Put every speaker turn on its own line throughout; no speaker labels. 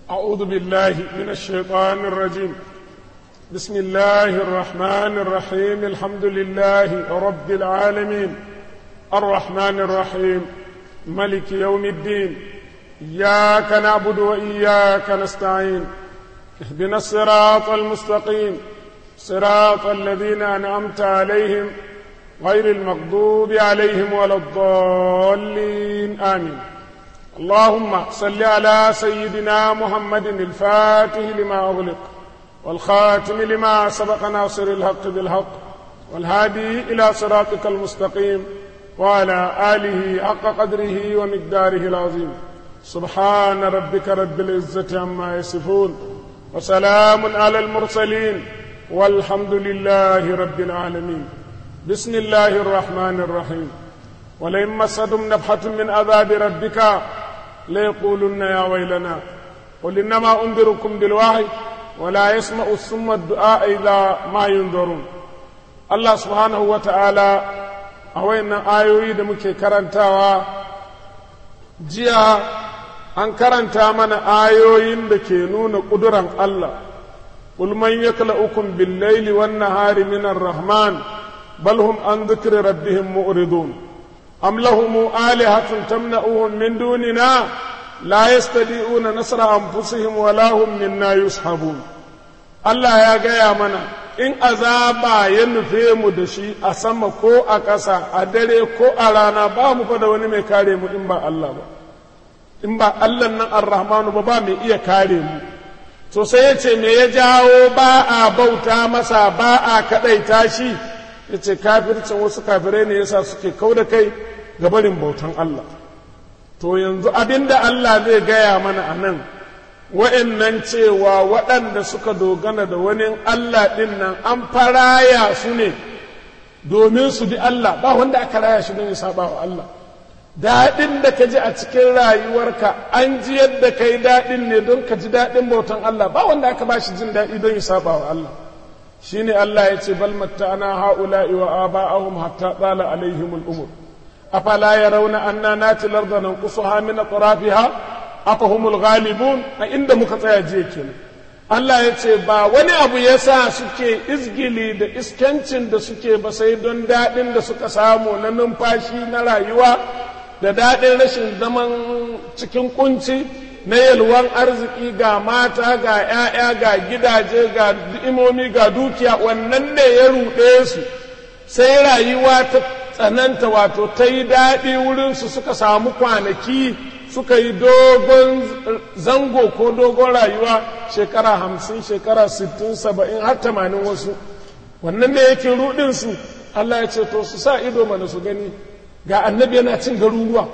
أعوذ بالله من الشيطان الرجيم بسم الله الرحمن الرحيم الحمد لله رب العالمين الرحمن الرحيم ملك يوم الدين إياك نعبد وإياك نستعين اهدنا الصراط المستقيم صراط الذين أنعمت عليهم غير المغضوب عليهم ولا الضالين آمين اللهم صل على سيدنا محمد الفاتح لما أغلق والخاتم لما سبق ناصر الحق بالحق والهادي إلى صراطك المستقيم وعلى آله حق قدره ومقداره العظيم سبحان ربك رب العزة عما يصفون وسلام على المرسلين والحمد لله رب العالمين بسم الله الرحمن الرحيم ولئن مسدهم نفحة من عذاب ربك ليقولن يا ويلنا قل إنما أنذركم بالوحي ولا يسمع الصم الدعاء إذا ما ينذرون الله سبحانه وتعالى أوين آيوي دمكي كرنتاوا جيا an karanta mana ayoyin da ke nuna ƙuduran Allah قل من يكلؤكم بالليل والنهار من الرحمن بل هم عن ذكر ربهم مؤرضون أم لهم آلهة تمنعهم من دوننا لا يستطيعون نصر أنفسهم ولا هم منا يسحبون Allah ya gaya mana in azaba ya nufe mu da shi a sama ko a ƙasa a dare ko a rana ba mu fa da wani mai kare mu in ba Allah ba in ba Allah nan ar-Rahmanu ba ba mai iya kare mu to sai ya ce me ya jawo ba a bauta masa ba a kaɗaita shi ya ce kafircin wasu kafirai ne yasa suke kau da kai ga barin bautan Allah to yanzu abinda Allah zai gaya mana a nan wa'annan cewa waɗanda suka dogana da wani Allah ɗin nan an faraya su ne domin su bi Allah ba wanda aka raya shi don ya saba wa Allah daɗin da ka ji a cikin rayuwarka an ji yadda ka yi daɗin ne don ka ji daɗin bautan Allah ba wanda aka ba shi jin daɗi don ya saba wa Allah shi ne Allah ya ce bal matta'ana ha'ula'i wa aba'ahum hatta tsala alaihimul umur afala yarawna anna nati larda nanqusuha min atrafiha afahumul ghalibun a inda muka tsaya jiya kenan Allah ya ce ba wani abu ya sa suke izgili da iskancin da suke ba sai don daɗin da suka samu na numfashi na rayuwa da daɗin rashin zaman cikin kunci na yalwan arziki ga mata ga ‘ya'ya ga gidaje ga imomi ga dukiya wannan ne ya ruɗe su sai rayuwa ta tsananta wato ta yi daɗi wurinsu suka samu kwanaki suka yi dogon zango ko dogon rayuwa shekara hamsin shekara sittin saba'in har tamanin wasu wannan ne yake ruɗinsu Allah ya ce to su sa ido mana su gani ga annabi yana cin garuruwa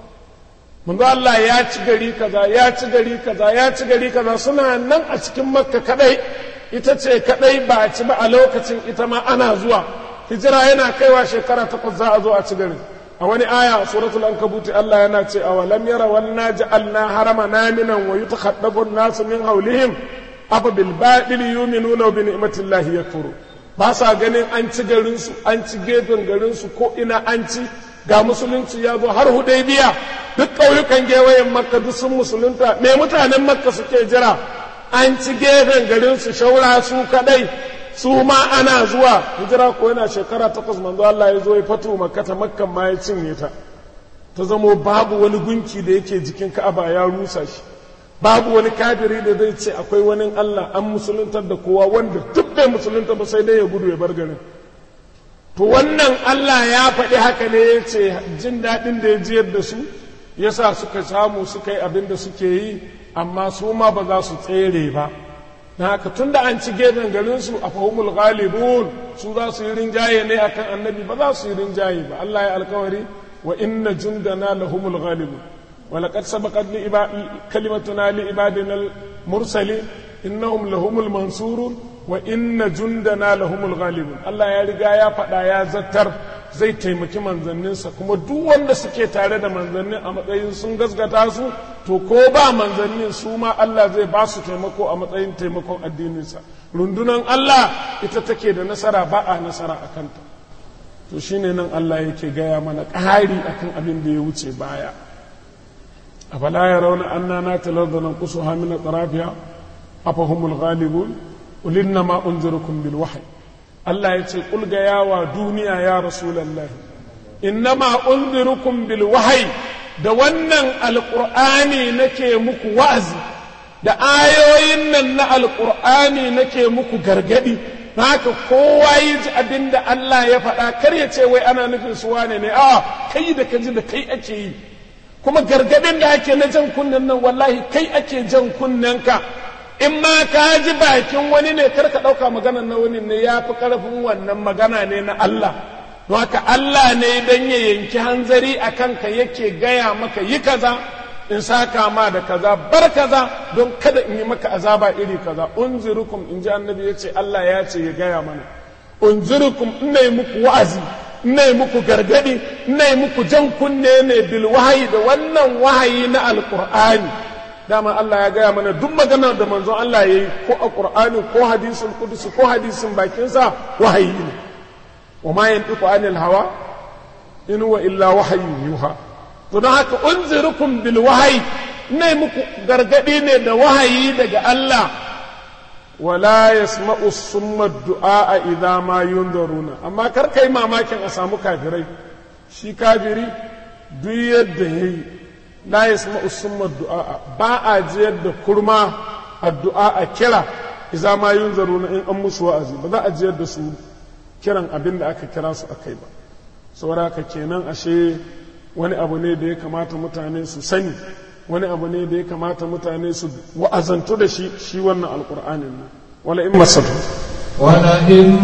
manzo Allah ya ci gari kaza ya ci gari kaza ya ci gari kaza suna nan a cikin makka kadai ita ce kadai ba a ci ba a lokacin ita ma ana zuwa hijira yana kaiwa shekara takwas za a zo a ci gari a wani aya suratul ankabuti Allah yana ce a walam yara wanna ja'alna harama naminan wa yutakhaddabu an-nasu min hawlihim afa bil batil yu'minuna bi ni'matillahi yakfuru ba sa ganin an ci garin su an ci gefen garin su ko ina an ci ga musulunci ya zo har hudaybiya duk ƙauyukan gewayen makka duk sun musulunta me mutanen makka suke jira an ci gefen garin su shaura su kadai su ma ana zuwa hijira ko yana shekara takwas manzo Allah ya zo ya fatu makkata makkan ma ya cinye ta ta zamo babu wani gunki da yake jikin ka'aba ya rusa shi babu wani kafiri da zai ce akwai wani Allah an musuluntar da kowa wanda duk bai musulunta ba sai dai ya gudu ya bar garin to wannan Allah ya faɗi haka ne ya ce jin daɗin da ya jiyar da su yasa suka samu suka yi abin da suke yi amma su ma ba za su tsere ba na haka tun da an ci gefen garinsu a fahimul ghalibun su za su yi rinjaye ne akan annabi ba za su yi rinjaye ba Allah ya alkawari wa inna jundana lahumul ghalibun wa laqad sabaqat li kalimatuna li ibadina al-mursalin innahum lahumul mansurun wa inna jundana lahumul ghalibun Allah ya riga ya faɗa ya zattar zai taimaki manzanninsa kuma duk wanda suke tare da manzannin a matsayin sun gasgata su to ko ba manzannin su ma Allah zai ba su taimako a matsayin taimakon addininsa rundunan Allah ita take da nasara ba a nasara a kanta to shine nan Allah yake gaya mana ƙari akan abin da ya wuce baya afala yarawna anna natal arda nanqusuha min atrafiha afahumul ghalibun qul innama unzirukum bil wahyi Allah ya ce qul ga yawa duniya ya rasulullahi innama unzirukum bil wahyi da wannan alqur'ani nake muku wa'azi da ayoyin nan na alqur'ani nake muku gargadi haka kowa yi ji abin da Allah ya faɗa kar ya ce wai ana nufin su wane ne a kai da kaji da kai ake yi kuma gargadin da ake na jan kunnen nan wallahi kai ake jan kunnen ka in ma ka ji bakin wani ne kar ka ɗauka magana na wani ne ya fi ƙarfin wannan magana ne na Allah don haka Allah ne dan ya yanki hanzari a kanka yake gaya maka yi kaza in saka ma da kaza bar kaza don kada in yi maka azaba iri kaza unzirukum in ji annabi ya ce Allah ya ce ya gaya mana unzirukum ina yi muku wa'azi ina yi muku gargadi ina yi muku jan kunne ne bil wahayi da wannan wahayi na alqur'ani dama Allah ya gaya mana duk magana da manzon Allah ya yi ko a qur'ani ko hadisul qudsi ko hadisin bakinsa wahayi ne wa ma yantiqu anil hawa in huwa illa wahyu yuha to don haka unzirukum bil wahayi ne muku gargadi ne da wahayi daga Allah wala yasma'u summa du'a idza ma yunzaruna amma kar kai mamakin a samu kafirai shi kafiri duk yadda yayi la yasma'u summa du'a ba a jiyar da kurma addu'a a kira idza ma yunzaruna in an musu wa'azi ba za a jiyar da su kiran abin da aka kira su akai ba saboda haka kenan ashe wani abu ne da ya kamata mutane su sani wani abu ne da ya kamata mutane su wa'azantu da shi shi wannan alkur'anin nan wala in masatu
wala in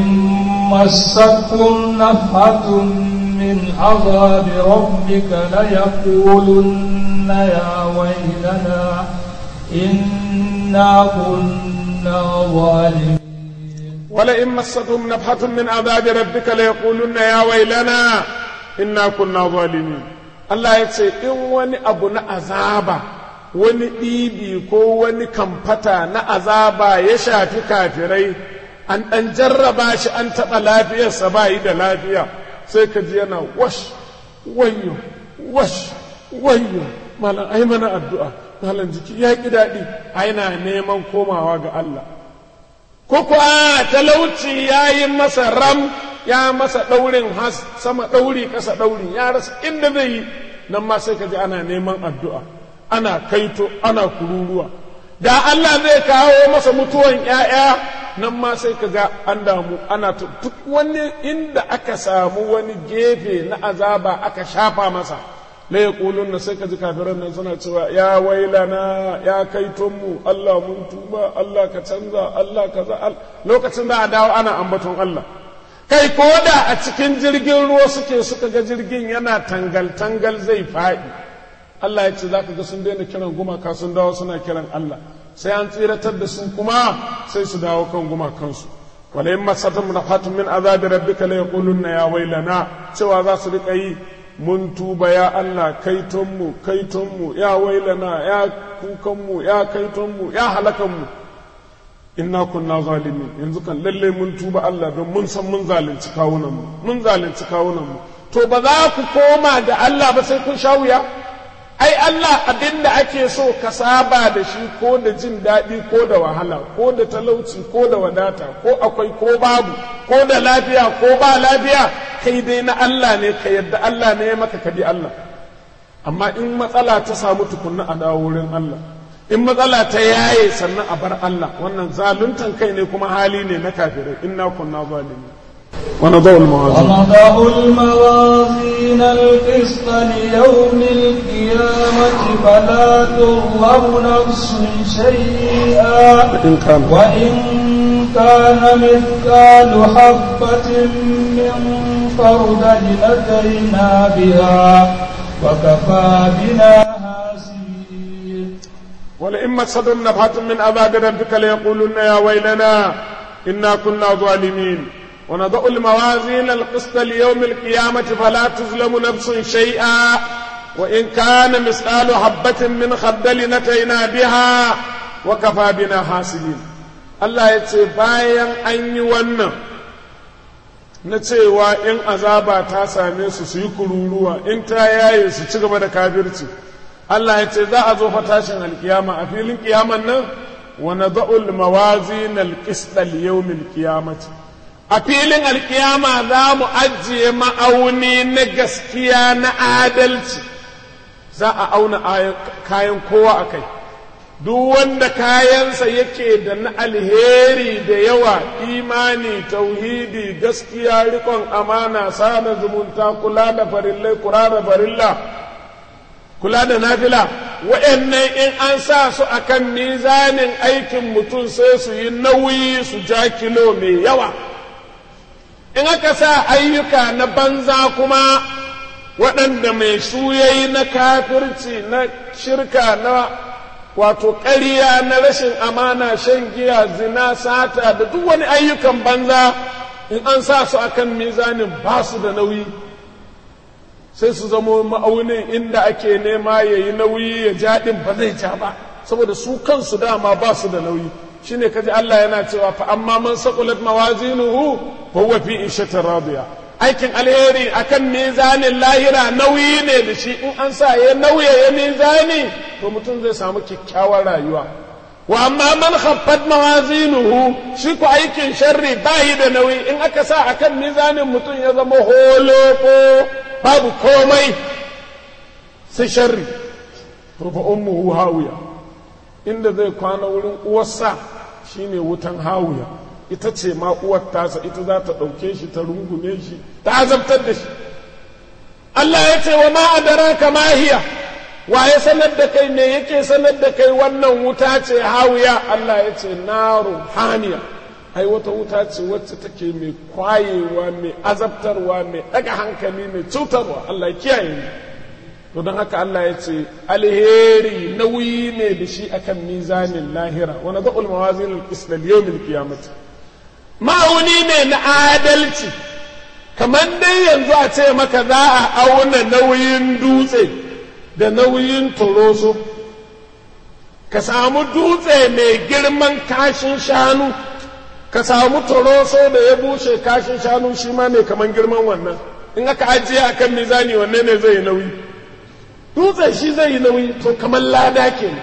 massakum nafatun min azabi rabbika la yaqulunna ya waylana inna kunna zalimin
ولئن مستهم نفحة من عذاب ربك ليقولن يا ويلنا inna kunna zalimin Allah ya ce in wani abu na azaba wani ɗibi ko wani kamfata na azaba ya shafi kafirai an ɗan jarraba shi an taɓa lafiyarsa ba yi da lafiya sai ka ji yana wash wayyo wash wayyo malam ai mana addu'a malam jiki ya ƙi daɗi ai na neman komawa ga Allah ko kuwa talauci ya yi masa ram ya masa ɗaurin has sama ɗauri ƙasa ɗauri ya rasa inda zai yi nan ma sai ka ji ana neman addu'a ana kaito ana kururuwa da Allah zai kawo masa mutuwan ‘ya'ya nan ma sai ka ga an damu ana duk wani inda aka samu wani gefe na azaba aka shafa masa la ya na sai ka ji kafiran nan suna cewa ya wailana ya kaitonmu Allah mun tuba Allah ka canza Allah ka za lokacin da a dawo ana ambaton Allah kai ko da a cikin jirgin ruwa suke suka ga jirgin yana tangal-tangal zai faɗi Allah ya ce za ka ga sun daina kiran gumaka sun dawo suna kiran Allah sai an tsiratar da su kuma sai su dawo kan gumakansu wala in masatum nafatun min azabi rabbika la yaqulunna ya wailana cewa za su rika yi mun tuba ya Allah kaitonmu kaitonmu ya wailana ya kukanmu ya kaitonmu ya halakanmu inna kunna zalimin yanzu kan lalle mun tuba Allah don mun san mun zalunci kawunanmu mun zalunci kawunanmu to ba za ku koma ga Allah ba sai kun sha wuya ai Allah abinda ake so ka saba da shi ko da jin daɗi ko da wahala ko da talauci ko da wadata ko akwai ko babu ko da lafiya ko ba lafiya kai dai na Allah ne ka yadda Allah ne ya maka ka bi Allah amma in matsala ta samu tukunna a dawo wurin Allah in matsala ta yaye sannan a bar Allah wannan zaluntan kai ne kuma hali ne na kafirai inna kunna zalimin ونضع الموازين
ونضع الموازين القسط ليوم القيامة فلا تظلم نفس شيئا
وإن كان
وإن كان مثقال حبة من خردل أتينا بها وكفى بنا حاسبين
ولئن مسدهم نفحة من عذاب ربك ليقولن يا ويلنا إنا كنا ظالمين ونضع الموازين القسط ليوم القيامة فلا تظلم نفس شيئا وإن كان مثقال حبة من خردل نتينا بها وكفى بنا حاسبين Allah ya ce bayan an yi wannan na cewa in azaba ta same su su yi kururuwa in ta yaye su ci gaba da kafirci Allah ya ce za a zo fa tashin alkiyama a filin kiyaman nan wa nada'ul mawazin alqist al-yawm al-qiyamati a filin alkiyama za mu ajiye ma'auni na gaskiya na adalci za a auna kayan kowa a kai duk wanda kayansa yake da na alheri da yawa imani tauhidi gaskiya rikon amana sada zumunta kula da farillai kula da farilla kula da nafila wa'annan in an sa su akan mizanin aikin mutum sai su yi nauyi su ja kilo mai yawa in aka sa ayyuka na banza kuma waɗanda mai su yayi na kafirci na shirka na wato ƙarya na rashin amana shan giya zina sata da duk wani ayyukan banza in an sa su akan mizanin ba su da nauyi sai su zamo ma'aunin inda ake nema ya yi nauyi ya jaɗin ba zai ja ba saboda su kansu dama ba su da nauyi shine kaji Allah yana cewa fa amma man saqulat mawazinuhu fa huwa fi ishatin radiya aikin alheri akan mizanin lahira nauyi ne da shi in an sa ya nauya ya mizani to mutum zai samu kyakkyawar rayuwa wa amma man khaffat mawazinuhu shi ko aikin sharri bayi da nauyi in aka sa akan mizanin mutum ya zama holoko babu komai sai sharri to fa ummuhu hawiya inda zai kwana wurin uwarsa shine wutan hawiya ita ce ma uwar tasa ita za ta ɗauke shi ta rungume shi ta azabtar da shi Allah ya ce wa ma adaraka ma hiya wa ya sanar da kai me yake sanar da kai wannan wuta ce hawiya Allah ya ce naru haniya ai wata wuta ce wacce take mai kwayewa mai azabtarwa mai ɗaga hankali mai cutarwa Allah ya kiyaye ni to don haka Allah ya ce alheri nauyi ne da shi akan mizanin lahira wa nadul mawazin al-qisl al-yawm al-qiyamah ma'auni ne na adalci kamar dai yanzu a ce maka za a auna nauyin dutse da nauyin toroso ka samu dutse mai girman kashin shanu ka samu toroso da ya bushe kashin shanu shi ma mai kamar girman wannan in aka ajiye akan mizani wanne ne zai yi nauyi dutse shi zai yi nauyi to kamar lada kenan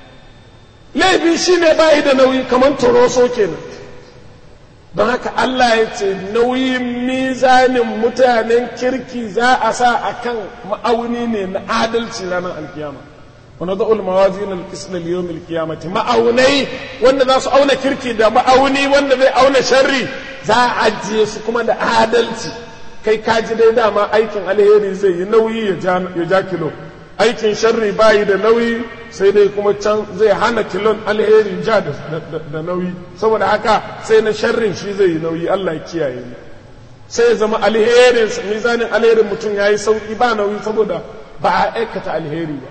laifi shi ne bayi da nauyi kamar toroso kenan don haka Allah ya ce nauyin mizanin mutanen kirki za a sa a kan ma'auni ne na adalci ranar alkiyama wani za'ul mawazin al-qisl al-yawm al-qiyamati ma'aunai wanda za su auna kirki da ma'auni wanda zai auna sharri za a ajiye su kuma da adalci kai kaji dai dama aikin alheri zai yi nauyi ya ja kilo aikin sharri bayi da nauyi sai dai kuma can zai hana kilon alheri ja da nauyi saboda haka sai na sharrin shi zai yi nauyi Allah ya kiyaye ni sai ya zama alherin mizanin alherin mutum ya yi sauki ba nauyi saboda ba a aikata alheri ba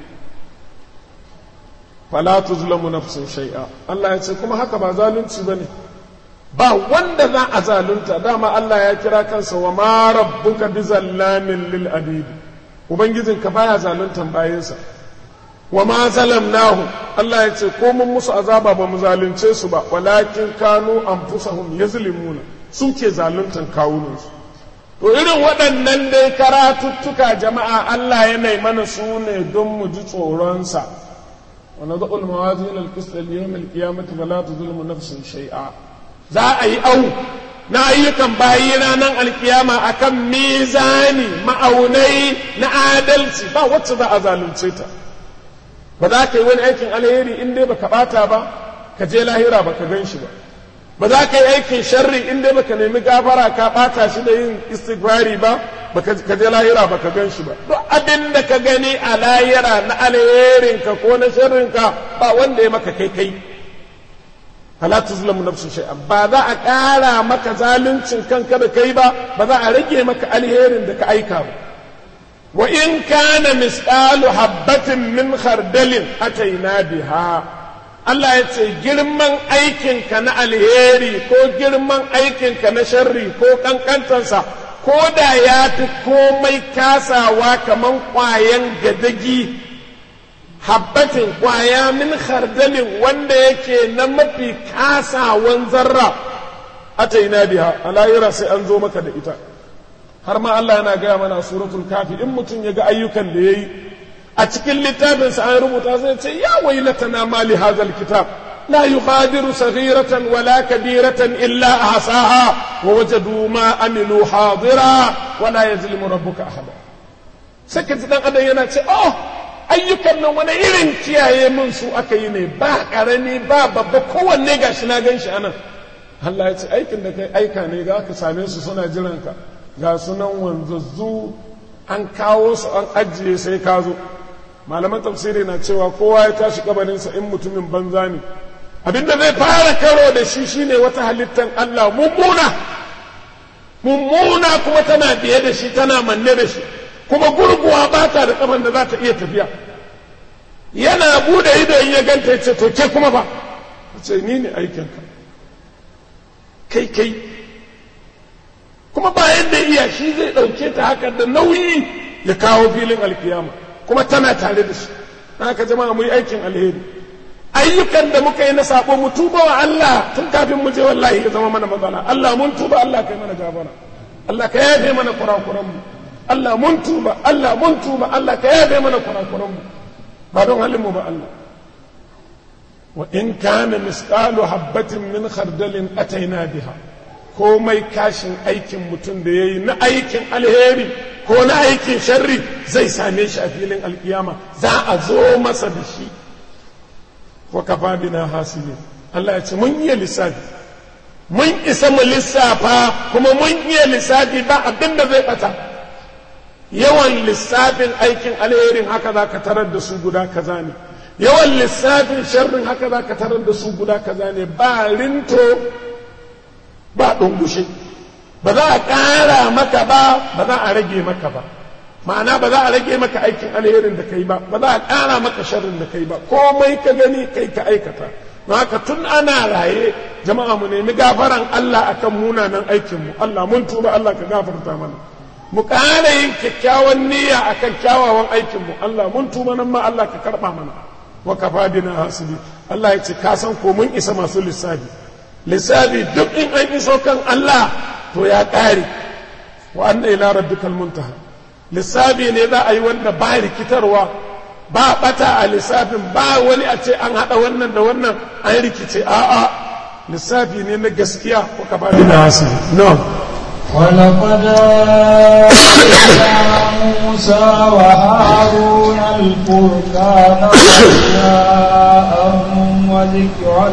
fala tuzlamu nafsun shay'a Allah ya ce kuma haka ba zalunci bane ba wanda za a zalunta dama Allah ya kira kansa wa ma rabbuka bizallamin lil abidi Ubangijinka baya zaluntan bayansa, wa ma zalamnahu Allah ya ce, ko mun musu azaba ba mu zalunce su ba, walakin kanu anfusahum yazlimuna su ke zaluntan kawunansu. To irin waɗannan dai karatuttuka jama'a Allah ya nai mana su ne don mu ji tsoronsa. Wa na za'ul mawazin al-qist al-yawm al-qiyamati fala tuzlimu nafsun shay'a. Za a yi au na ayyukan bayi ranar alkiyama akan mizani ma'aunai na adalci ba wacce za a zalunce ta ba za ka yi wani aikin alheri in dai baka bata ba ka je lahira baka gan shi ba ba za ka yi aikin sharri in dai baka nemi gafara ka bata shi da yin istighfari ba baka ka je lahira baka gan shi ba duk abin da ka gani a lahira na alherin ka ko na sharrin ka ba wanda ya maka kai kai fala tuzlamu nafsun shay'an ba za a ƙara maka zaluncin kanka da kai ba ba za a rage maka alherin da ka aika ba wa in kana misqalu habbatin min khardalin ataina biha Allah ya ce girman aikinka na alheri ko girman aikinka na sharri ko kankantansa ko da ya fi komai kasawa kaman ƙwayan gadagi habbatin kwaya min khardalin wanda yake na mafi kasawan zarra ata ina biha a lahira sai an zo maka da ita har ma Allah yana gaya mana suratul kafi in mutum ya ga ayyukan da ya yi a cikin littafinsa an rubuta sai ce ya wailatana ma li hadzal kitab لا يغادر صغيرة ولا كبيرة إلا أحصاها ووجدوا ما عملوا حاضرا ولا يظلم ربك أحدا سكت دان أدن yana ce oh ayyukan nan wani irin kiyaye min su aka yi ne ba karami ba babba kowanne gashi na gan shi anan Allah ya ce aikin da kai aika ne ga ka same su suna jiran ka ga sunan wanzazzu an kawo su an ajiye sai ka zo malaman tafsiri na cewa kowa ya tashi kabarinsa in mutumin banza ne abinda zai fara karo da shi shine wata halittar Allah mummuna mummuna kuma tana biye da shi tana manne da shi kuma gurguwa ba ta da kafan da za ta iya tafiya yana bude ido in ya ganta ya ce to ke kuma ba ce ni ne aikinka kai kai kuma ba yadda iya shi zai ɗauke ta haka da nauyi ya kawo filin alkiyama kuma tana tare da shi haka jama'a mu yi aikin alheri ayyukan da muka yi na sabo mu tuba wa Allah tun kafin mu je wallahi ya zama mana matsala Allah mun tuba Allah kai mana gabara Allah ka yafe mana kurakuran mu Allah mun tuba Allah mun tuba Allah ka yafe mana kurakuran mu ba don halin mu ba Allah wa in kana misqalu habatin min khardalin ataina biha komai kashin aikin mutum da yayi na aikin alheri ko na aikin sharri zai same shi a filin alkiyama za a zo masa da shi wa kafa bina hasibi Allah ya ce mun iya lissafi mun isa mu lissafa kuma mun iya lissafi ba abin da zai bata yawan lissafin aikin alherin haka za ka tarar da su guda kaza ne yawan lissafin sharrin haka za ka tarar da su guda kaza ne ba rinto ba ɗungushe ba za a ƙara maka ba ba za a rage maka ba ma'ana ba za a rage maka aikin alherin da kai ba ba za a ƙara maka sharrin da kai ba komai ka gani kai ka aikata haka tun ana raye jama'a mu nemi gafaran Allah akan munanan aikin mu Allah mun tuba Allah ka gafarta mana mu ƙara yin kyakkyawan niyya akan kyawawan aikin mu Allah mun tuba nan ma Allah ka karɓa mana wa kafa bina hasibi Allah ya ce ka san ko mun isa masu lissafi lissafi duk in an iso kan Allah to ya ƙare wa anna ila rabbikal muntaha lissafi ne za a yi wanda ba rikitarwa ba bata a lissafin ba wani a ce an haɗa wannan da wannan an rikice a'a lissafi ne na gaskiya ko ka ba da hasu no
ولقد آتينا موسى وهارون الفرقان وضياء وذكرا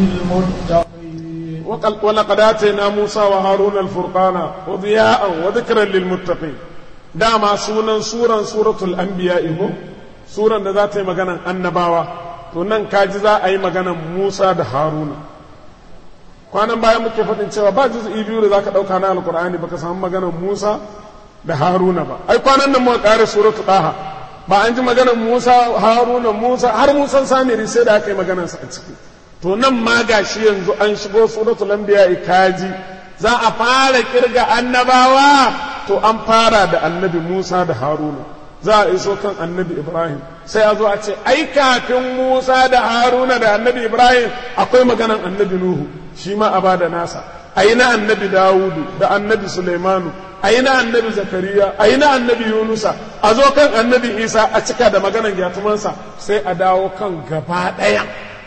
للمتقين
ولقد آتينا موسى وهارون الفرقان وضياء وذكرا للمتقين dama sunan suran suratul anbiya iho suran da za ta yi maganan annabawa to nan kaji za a yi maganan musa da haruna kwanan baya muke faɗin cewa ba juz'i biyu da za ka ɗauka na alkur'ani baka samu maganan musa da haruna ba ai kwanan nan muka ƙare suratul ɗaha ba an ji maganan musa haruna musa har musan samiri sai da aka yi maganansa a ciki to nan ma gashi yanzu an shigo suratul anbiya kaji za a fara kirga annabawa to an fara da annabi Musa da Haruna za a iso kan annabi Ibrahim sai a zo a ce ai kafin Musa da Haruna da annabi Ibrahim akwai maganan annabi Nuhu shi ma a bada nasa ai na annabi Dawudu da annabi Sulaimanu ai na annabi Zakariya ai na annabi Yunusa a zo kan annabi Isa a cika da maganan gyatumansa sai a dawo kan gaba ɗaya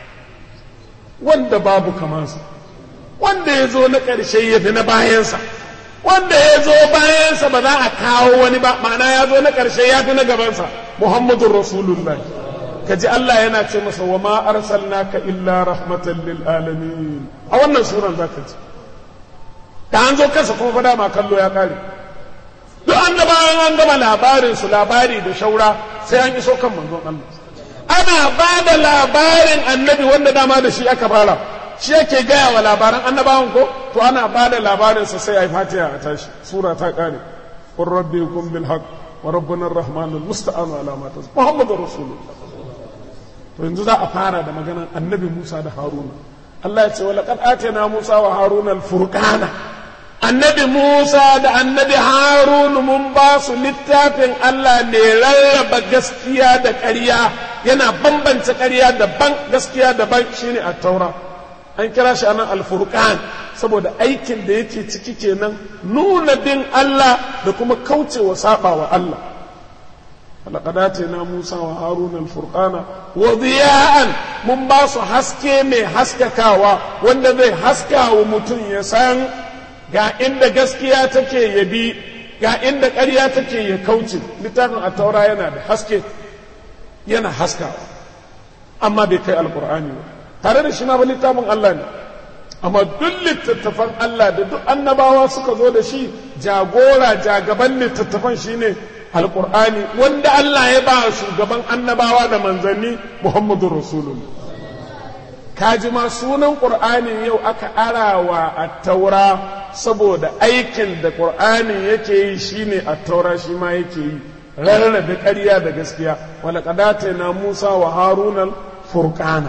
wanda babu kamansa wanda ya zo na ƙarshe ya fi na bayansa wanda ya zo bayansa ba za a kawo wani ba ma'ana ya zo na ƙarshe ya fi na gabansa muhammadun rasulullah ka ji Allah yana ce masa wa ma arsalnaka illa rahmatan lil alamin a wannan suran za ka ji da an zo kansa kuma fada ma kallo ya kare duk annabawan an gama labarin su labari da shaura sai an iso kan manzon Allah ana ba da labarin annabi wanda dama da shi aka fara shi yake gaya wa labaran annabawan ko to ana ba da labarinsa sai a yi fatiha a tashi sura ta kare qur rabbi kum bil haqq wa rabbuna ar-rahman al-musta'an ala ma tas muhammadur rasulullah to yanzu za a fara da maganan annabi Musa da Haruna Allah ya ce wa laqad atayna Musa wa Haruna al-furqana annabi Musa da annabi Harun mun ba su littafin Allah ne rarraba gaskiya da ƙarya yana bambance ƙarya daban gaskiya daban shine at-taura an kira shi anan alfurqan saboda aikin da yake ciki kenan nuna bin Allah da kuma kaucewa saba wa Allah ولقد آتينا موسى وهارون الفرقان وضياء mun ba su haske mai haskakawa wanda zai haska wa mutum ya san ga inda gaskiya take ya bi ga inda ƙarya take ya kauce littafin a taura yana da haske yana haskawa amma bai kai alkur'ani ba tare da shi ma ba littafin Allah ne amma duk littattafan Allah da duk annabawa suka zo da shi jagora jagaban littattafan shine alkur'ani wanda Allah ya ba shugaban annabawa da manzanni Muhammadu Rasulullah kaji ma sunan ƙur'ani yau aka arawa a taura saboda aikin da ƙur'ani yake yi shine a taura shi ma yake yi rarrabe ƙarya da gaskiya wala kadata na musa wa harunan furqana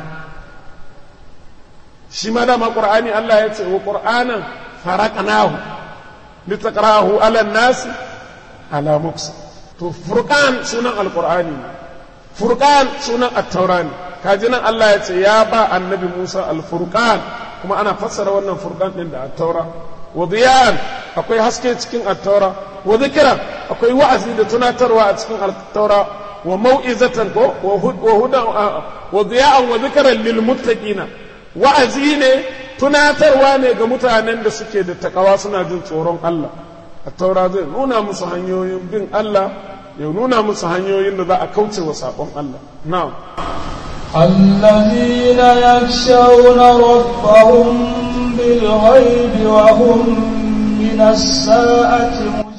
shi ma dama ƙur'ani allah ya ce wa ƙur'anan faraqnahu litaqrahu ala nasi ala muksa to furqan sunan alƙur'ani furqan sunan at-taura ne kaji nan Allah ya ce ya ba annabi Musa al-furqan kuma ana fassara wannan furqan din da at-taura wa diyan akwai haske cikin at-taura wa dhikra akwai wa'azi da tunatarwa a cikin at-taura wa mau'izatan ko wa hudan wa diyan wa dhikran lil muttaqina wa'azi ne tunatarwa ne ga mutanen da suke da takawa suna jin tsoron Allah at-taura zai nuna musu hanyoyin bin Allah ya nuna musu hanyoyin da za a kauce wa sabon Allah na'am
الذين يخشون ربهم بالغيب وهم من الساعة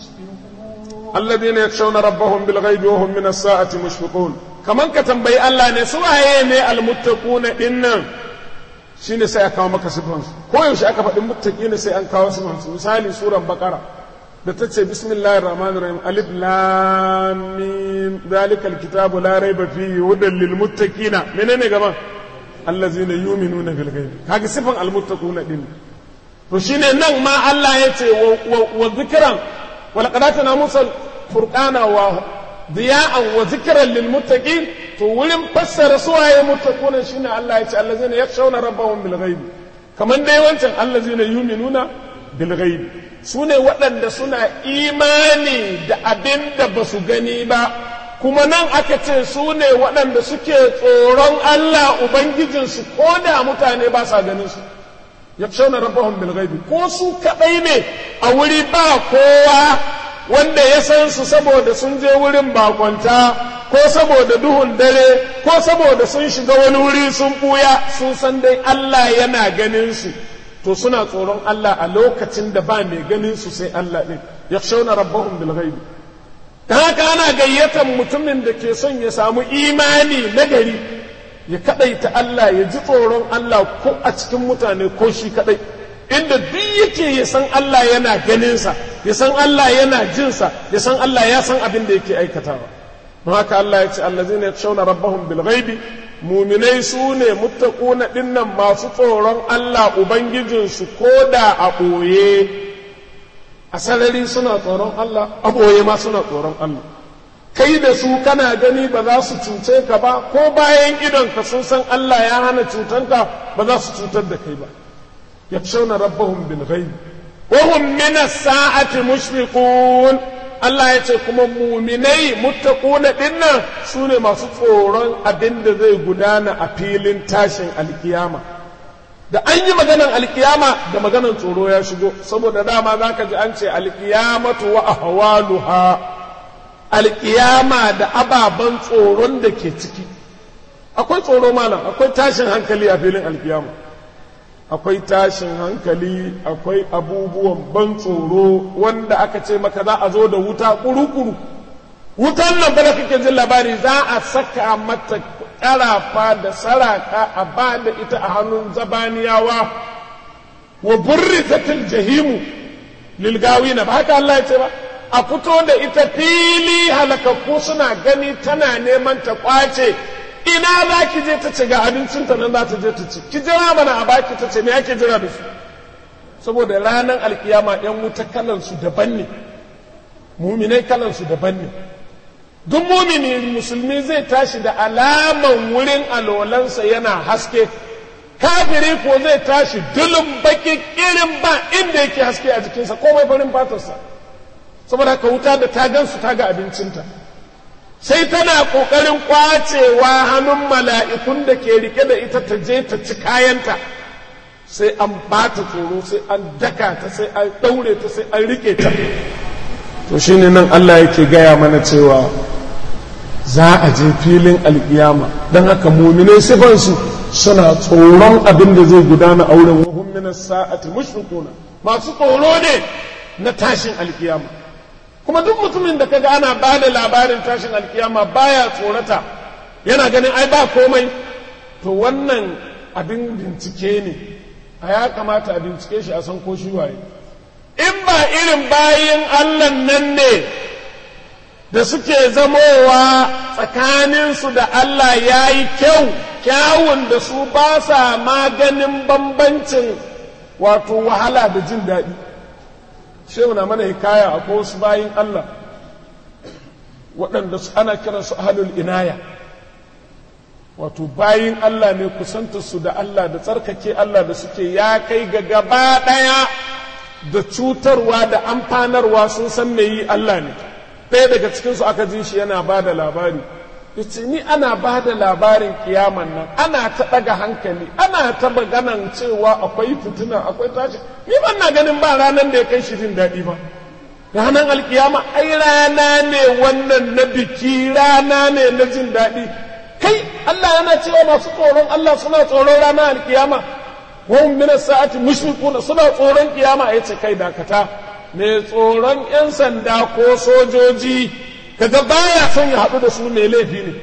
مشفقون
الذين يخشون ربهم بالغيب وهم من الساعة مشفقون كمان كتنبي الله ne su waye ne almuttaquna dinnan shine sai aka kawo maka sifan su ko yaushe aka faɗi muttaqina sai an kawo sifan su misali suran baqara da ta ce bismillahir rahmanir rahim alif lam mim zalikal kitabu la raiba fihi hudan lil muttaqina menene gaban allazina yu'minuna bil ghaibi kaga sifan al muttaquna din to shine nan ma Allah ya ce wa zikran wa laqad atana musa furqana wa diya'an wa zikran lil muttaqin to wurin fassara suwaye muttaquna shine Allah ya ce allazina yakhshawna rabbahum bil ghaibi kaman dai wancan allazina yu'minuna bil ghaibi su ne waɗanda suna imani da abin da ba su gani ba kuma nan aka ce su ne waɗanda suke tsoron Allah Ubangijinsu ko da mutane ba sa ganin su ya fi shauna rabahun bilgaibi ko su kaɗai ne a wuri ba kowa wanda ya san su saboda sun je wurin bakonta ko saboda duhun dare ko saboda sun shiga wani wuri sun ɓuya sun san dai Allah yana ganin su to suna tsoron Allah a lokacin da ba mai ganin su sai Allah ɗin ya shauna rabbahum bil ghaibi ta haka ana gayyatar mutumin da ke son ya samu imani na gari ya kadaita Allah ya ji tsoron Allah ko a cikin mutane ko shi kadai inda duk yake ya san Allah yana ganinsa ya san Allah yana jinsa ya san Allah ya san abin da yake aikatawa don haka Allah ya ce allazina yakshawna rabbahum bil ghaibi muminai su ne muttaquna dinnan masu tsoron Allah ubangijinsu ko da a ɓoye a sarari suna tsoron Allah a ɓoye ma suna tsoron Allah kai da su kana gani ba za su cuce ka ba ko bayan idonka sun san Allah ya hana cutanka ba za su cutar da kai ba yakshawna rabbahum bil ghaib wa hum min as-sa'ati mushfiqun Allah ya ce kuma muminai muttaquna dinnan su ne masu tsoron abin da zai gudana a filin tashin alkiyama da an yi maganan alkiyama da maganan tsoro ya shigo saboda dama za ka ji an ce alkiyamatu wa ahwaluha alkiyama da ababen tsoron da ke ciki akwai tsoro malam akwai tashin hankali a filin alkiyama akwai tashin hankali akwai abubuwan ban tsoro wanda aka ce maka za a zo da wuta kuru-kuru wutan nan bada kake jin labari za a saka mata ƙarafa da saraka a ba da ita a hannun zabaniyawa wa burrizatil jahimu lilgawi na ba haka Allah ya ce ba a fito da ita fili halakakku suna gani tana neman ta kwace ina za ki je ta ce ga abincinta nan za ta je ta ci ki jira mana a baki ta ce me ake jira da su saboda ranar alkiyama yan wuta kalansu daban ne muminai kalansu daban ne duk mumini musulmi zai tashi da alaman wurin alolansa yana haske kafiri ko zai tashi dulun baki irin ba inda yake haske a jikinsa komai farin fatarsa saboda haka wuta da ta gansu ta ga abincinta sai tana ƙoƙarin ƙwacewa hannun mala'ikun da ke rike da ita ta je ta ci kayanta sai an ba ta tsoro sai an daka ta sai an ɗaure ta sai an rike ta to shine nan Allah yake gaya mana cewa za a je filin alkiyama don haka muminai sifansu suna tsoron abin da zai gudana a wurin wahun minas sa'ati mushrikuna masu tsoro ne na tashin alkiyama kuma duk mutumin da kaga ana ba da labarin tashin alkiyama baya tsorata yana ganin ai ba komai to wannan abin bincike ne a ya kamata a bincike shi a san ko shi waye in ba irin bayin allah nan ne da suke zamowa tsakaninsu da Allah ya yi kyau kyawun da su ba sa maganin bambancin wato wahala da jin daɗi shehu na mana hikaya a wasu bayin Allah waɗanda su ana kiransu ahalul inaya wato bayin Allah ne kusantarsu da Allah da tsarkake Allah da suke ya kai ga gaba ɗaya da cutarwa da amfanarwa sun san me yi Allah ne ɗaya daga cikinsu aka ji shi yana ba da labari yace ni ana ba da labarin kiyaman nan ana ta ɗaga hankali ana ta maganan cewa akwai fitina akwai tashi ni ban na ganin ba ranar da ya kai shi jin daɗi ba ranar alkiyama ai rana ne wannan na biki rana ne na jin daɗi kai Allah yana cewa masu tsoron Allah suna tsoron ranar alkiyama wa hum min as-sa'ati mushrikuna suna tsoron kiyama yace kai dakata mai tsoron 'yan sanda ko sojoji kaga baya son ya haɗu da su mai laifi ne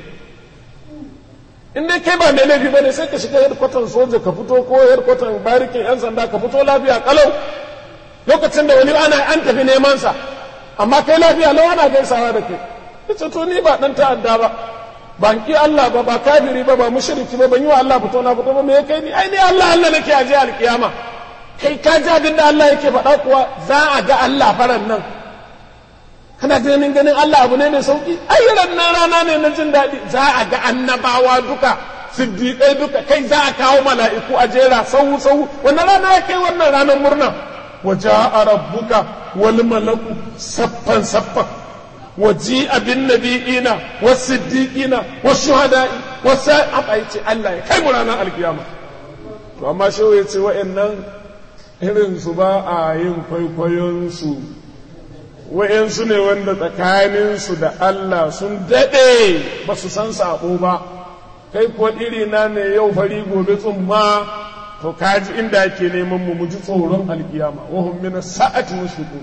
in dai kai ba mai laifi ba ne sai ka shiga hedkwatan soja ka fito ko hedkwatan barikin 'yan sanda ka fito lafiya kalau lokacin da wani ana an tafi neman sa amma kai lafiya lau ana gaisawa da kai ita to ni ba dan ta'adda ba ban ki Allah ba ba kafiri ba ba mushriki ba ban yi wa Allah fito na fito ba me kai ni ai ni Allah Allah nake aje alkiyama kai ka ji abin da Allah yake faɗa kuwa za a ga Allah faran nan kana ganin ganin Allah abu ne mai sauki ai nan rana ne na jin daɗi za a ga annabawa duka siddiƙai duka kai za a kawo mala'iku a jera sau sau wannan rana ya kai wannan ranar murna wa ja'a rabbuka wal malaku saffan saffan wa ji'a bin nabiyina was siddiqina was shuhada'i was sa'a ce Allah ya kai mu ranar alkiyama to amma shehu ya ce wa'annan irin su ba a yin kwaikwayonsu wa'yansu ne wanda tsakaninsu da Allah sun daɗe ba su san saɓo ba kai kuwa irina ne yau fari gobe tsumma to kaji inda ake neman mu mu ji tsoron alkiyama wahum min sa'ati mushriku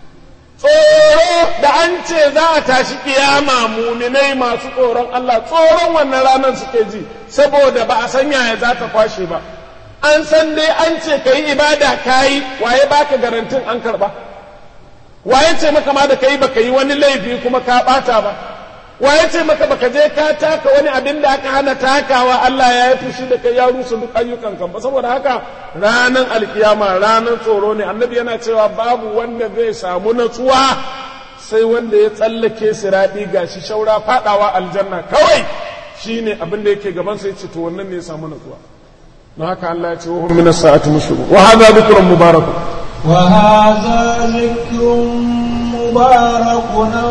tsoro da an ce za a tashi kiyama muminai masu tsoron Allah tsoron wannan ranar suke ji saboda ba a san yaya za ta kwashe ba an san dai an ce ka yi ibada ka yi waye baka garantin an karba waye ce maka ma da ka yi baka yi wani laifi kuma ka bata ba waye ce maka baka je ka taka wani abin da aka hana takawa Allah ya yi fushi da kai ya rusa duk ayyukan kan ba saboda haka ranar alkiyama ranar tsoro ne annabi yana cewa babu wanda zai samu natsuwa sai wanda ya tsallake siradi gashi shaura fadawa aljanna kawai shine abin da yake gaban sai ce to wannan ne ya samu natsuwa don haka Allah ya ce wa min as-sa'ati mushriku wa hadha dhikrun mubarak
wa hadha dhikrun mubarak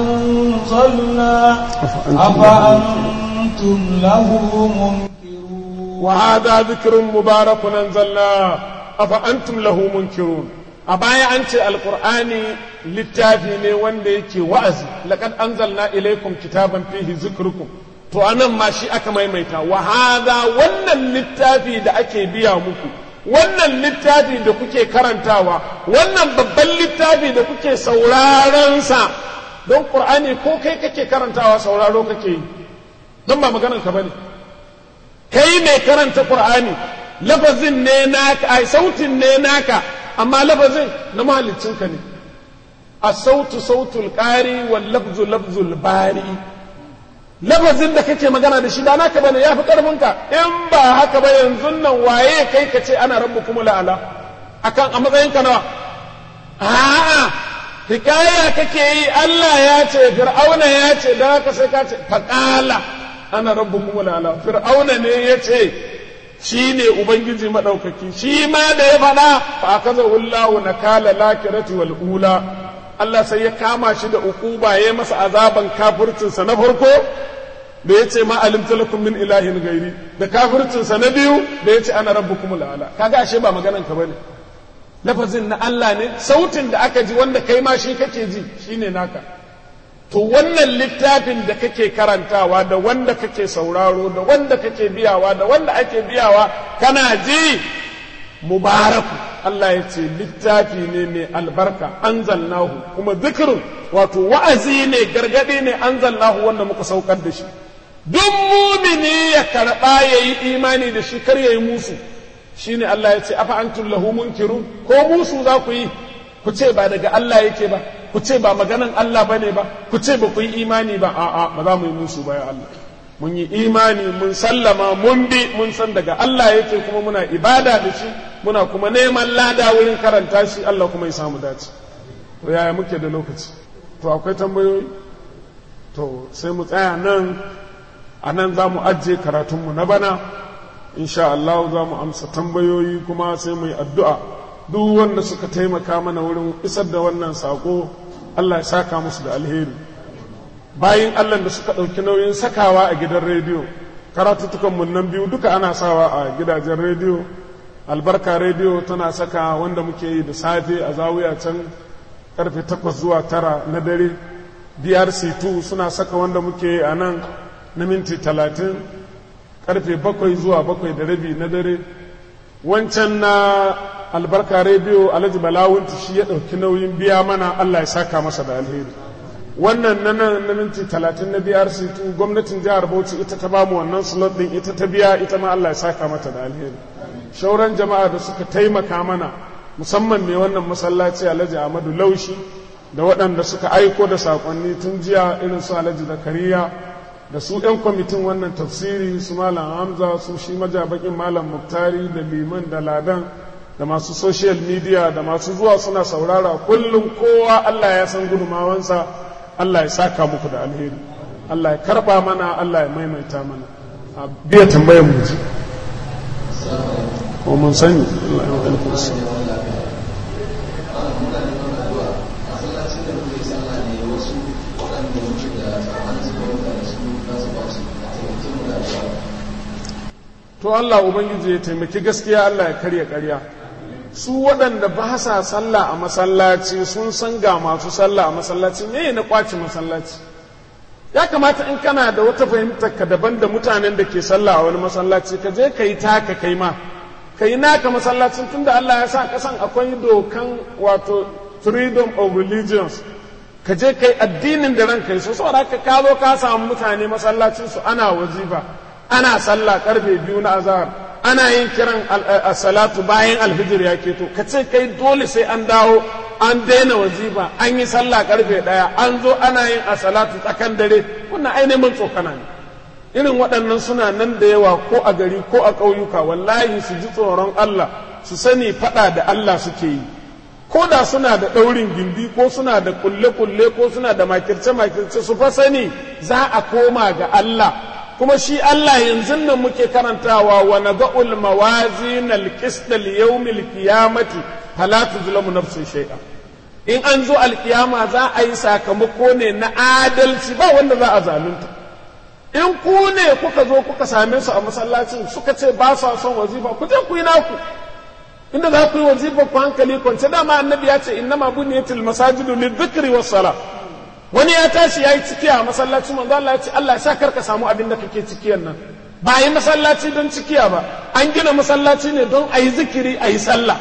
anzalna afa antum lahu munkirun
wa hadha dhikrun mubarak anzalna afa antum lahu munkirun a baya an ce alqur'ani littafi ne wanda yake wa'azi laqad anzalna ilaykum kitaban fihi zikrukum to anan ma shi aka maimaita wa hada wannan littafi da ake biya muku wannan littafi da kuke karantawa wannan babban littafi da kuke sauraron sa don qur'ani ko kai kake karantawa sauraro kake yi don ba maganar ka bane kai mai karanta qur'ani lafazin ne naka ai sautin ne naka amma lafazin na mahaliccinka ne as-sautu sautul qari wal lafzu lafzul bari lafazin da kake magana da shi ba naka bane yafi karfinka in ba haka ba yanzu nan waye kai ka ce ana rabbu kuma la'ala akan a matsayin ka nawa a'a hikaya kake yi Allah ya ce fir'auna ya ce da haka sai ka ce faqala ana rabbu kuma la'ala fir'auna ne ya ce shi ne ubangiji madaukaki shi ma da ya faɗa fa akaza wallahu nakala lakirati wal ula Allah sai ya kama shi da ukuba ya masa azaban kafircinsa na farko da ya ce ma alimta lakum min ilahin gairi da kafircinsa na biyu da ya ce ana rabbukum la'ala kaga ashe ba maganan ka bane lafazin na Allah ne sautin da aka ji wanda kai ma shi kake ji shine naka to wannan littafin da kake karantawa da wanda kake sauraro da wanda kake biyawa da wanda ake biyawa kana ji mubaraku Allah ya ce littafi ne mai albarka anzalnahu kuma zikirin wato wa'azi ne gargadi ne anzalnahu wanda muka saukar da shi duk mumini ya karɓa ya yi imani da shi kar ya yi musu shine Allah ya ce afa antum lahu munkirun ko musu za ku yi ku ce ba daga Allah yake ba ku ce ba maganan Allah bane ba ku ce ba ku yi imani ba a'a ba za mu yi musu ba ya Allah mun yi imani mun sallama mun bi mun san daga Allah yake kuma muna ibada da shi muna kuma neman lada wurin karanta shi Allah kuma ya samu dace to yaya muke da lokaci to akwai tambayoyi to sai mu tsaya nan a nan za mu ajiye karatunmu na bana insha Allah za mu amsa tambayoyi kuma sai mu yi addu'a duk wanda suka taimaka mana wurin isar da wannan sako Allah ya saka musu da alheri bayan Allah da suka ɗauki nauyin sakawa a gidan rediyo karatuttukan nan biyu duka ana sawa a gidajen rediyo albarka rediyo tana saka wanda muke yi da safe a zawiya can karfe takwas zuwa tara na dare drc2 suna saka wanda muke yi a nan na minti talatin karfe bakwai zuwa bakwai da rabi na dare wancan na albarka rediyo alhaji balawunti shi ya ɗauki nauyin biya mana allah ya saka masa da alheri wannan na nan na minti talatin na brc2 gwamnatin jihar bauchi ita ta bamu wannan slot din ita ta biya ita ma allah ya saka mata da alheri shauran jama'a da suka taimaka mana musamman mai wannan masallaci alhaji ahmadu laushi da waɗanda suka aiko da saƙonni tun jiya irin su alhaji zakariya da su 'yan kwamitin wannan tafsiri su malam hamza su shi majabakin malam muktari da liman da ladan da masu social media da masu zuwa suna saurara kullum kowa allah ya san gudumawansa allah ya saka muku da alheri allah ya karba mana allah ya maimaita mana a biya tambayar mu ji ko mun sani allah ya alfarsa to Allah Ubangiji ya taimaki gaskiya Allah ya karya karya su waɗanda ba sa sallah a masallaci sun san ga masu sallah a masallaci me na kwaci masallaci ya kamata in kana da wata fahimtar ka daban da mutanen da ke sallah a wani masallaci ka je ka yi taka kai ma ka yi naka masallacin tunda Allah ya sa kasan akwai dokan wato freedom of religions ka je kai addinin da ranka yi so saboda ka zo ka samu mutane masallacin su ana wazifa ana sallah karfe biyu na azahar ana yin kiran salatu bayan alfijir ya keto ka ce kai dole sai an dawo an daina wazifa an yi sallah karfe daya an zo ana yin a salatu tsakan dare wannan ainihin tsokana ne irin waɗannan suna nan da yawa ko a gari ko a ƙauyuka wallahi su ji tsoron Allah su sani faɗa da Allah suke yi ko da suna da ɗaurin gindi ko suna da kulle-kulle ko suna da makirce-makirce su fa sani za a koma ga Allah kuma shi Allah yanzu nan muke karantawa wa nada'ul mawazin al-qist li-yawm al-qiyamati fala tuzlamu nafsun shay'a in an zo alkiyama za a yi sakamako ne na adalci ba wanda za a zalunta in ku ne kuka zo kuka same su a masallacin suka ce ba sa son wazifa ku je ku yi naku inda za ku yi wazifa ku hankali kwance dama annabi ya ce innama buniyatil masajidu lidhikri was salah wani ya tashi ya yi cikiya a masallaci manzo Allah ya ce Allah ya sa karka samu abin da kake cikiyan nan ba yi masallaci don cikiya ba an gina masallaci ne don a yi zikiri a yi sallah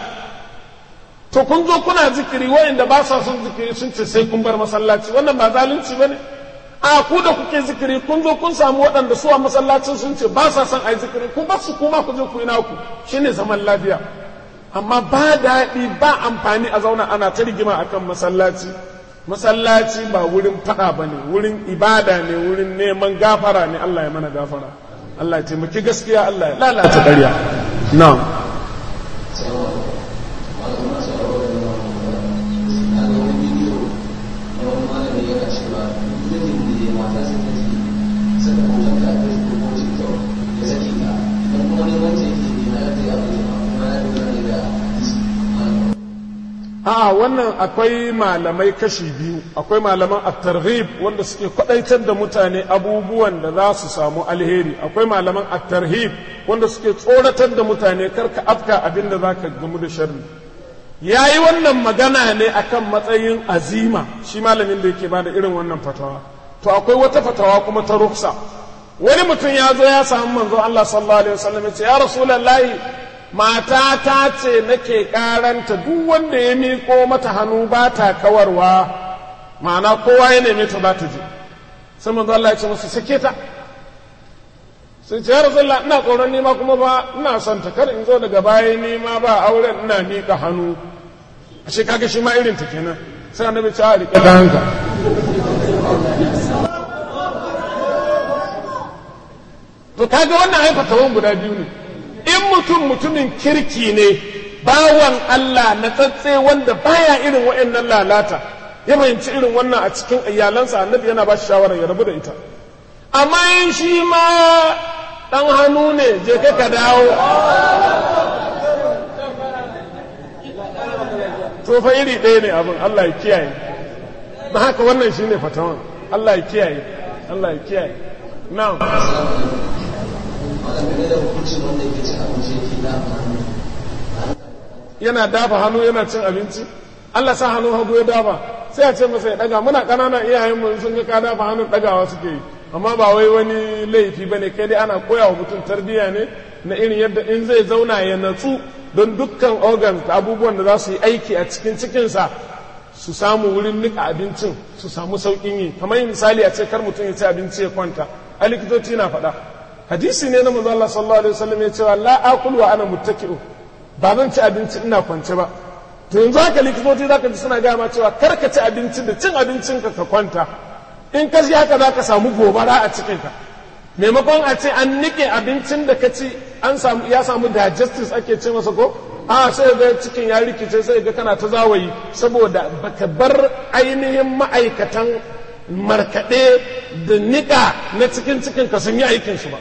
to kun zo kuna zikiri wa'inda ba sa son zikiri sun ce sai kun bar masallaci wannan ba zalunci ba ne a ku da kuke zikiri kun zo kun samu waɗanda su a masallacin sun ce ba sa son a yi zikiri kun bar su kuma ku je ku yi naku shine zaman lafiya amma ba daɗi ba amfani a zauna ana ta rigima akan masallaci masallaci ba wurin faɗa ba ne wurin ibada ne wurin neman gafara ne Allah ya mana gafara Allah ya taimaki gaskiya Allah ya lalata ƙarya na'am a wannan akwai malamai kashi biyu akwai malaman at-targhib wanda suke kwadaitar da mutane abubuwan da za su samu alheri akwai malaman at-tarhib wanda suke tsoratar da mutane karka afka abin da zaka gamu da sharri yayi wannan magana ne akan matsayin azima shi malamin da yake bada irin wannan fatawa to akwai wata fatawa kuma ta ruksa wani mutum ya zo ya samu manzo Allah sallallahu alaihi wasallam ya ce ya rasulullahi mata ta ce nake karanta duk wanda ya miƙo mata hannu ba ta kawarwa ma'ana kowa ya neme ta za ta je sai manzo Allah ya ce musu sake ta sai ce ya rasulullah ina tsoron nima kuma ba ina son ta kar in zo daga baya nima ba auren ina miƙa hannu a ce kaga shi ma irin ta kenan sai annabi ce a riƙe hanka to kaga wannan ai fatawan guda biyu ne in mutum mutumin kirki ne bawan Allah na tsatse wanda baya irin wa'annan lalata ya fahimci irin wannan a cikin iyalansa annabi yana ba shi shawara ya rabu da ita amma in shi ma dan hannu ne je ka ka dawo to fa iri ɗaya ne abin Allah ya kiyaye ba haka wannan shine fatawan Allah ya kiyaye Allah ya kiyaye na'am yana dafa hannu yana cin abinci Allah sa hannu hagu ya dafa sai a ce masa ya daga muna ƙananan iyayen mu sun ga ka dafa hannun dagawa suke yi amma ba wai wani laifi bane kai dai ana koya wa mutum tarbiyya ne na irin yadda in zai zauna ya natsu don dukkan organ abubuwan da za su yi aiki a cikin cikinsa su samu wurin nika abincin su samu sauƙin yi kamar misali a ce kar mutum ya ci abinci ya kwanta a likitoci na faɗa hadisi ne na manzo Allah sallallahu alaihi wasallam ya ce la akul wa ana muttaki'u ba zan ci abinci ina kwance ba to yanzu haka likitoci zaka ji suna gaya ma cewa kar ka ci abinci da cin abincin ka ka kwanta in ka ji haka zaka samu gobara a cikin ka maimakon a ce an nike abincin da ka ci an samu ya samu digestive ake ce masa ko a sai ga cikin ya rikice sai ga kana ta zawayi saboda baka bar ainihin ma'aikatan markaɗe da niƙa na cikin cikin ka sun yi aikin su ba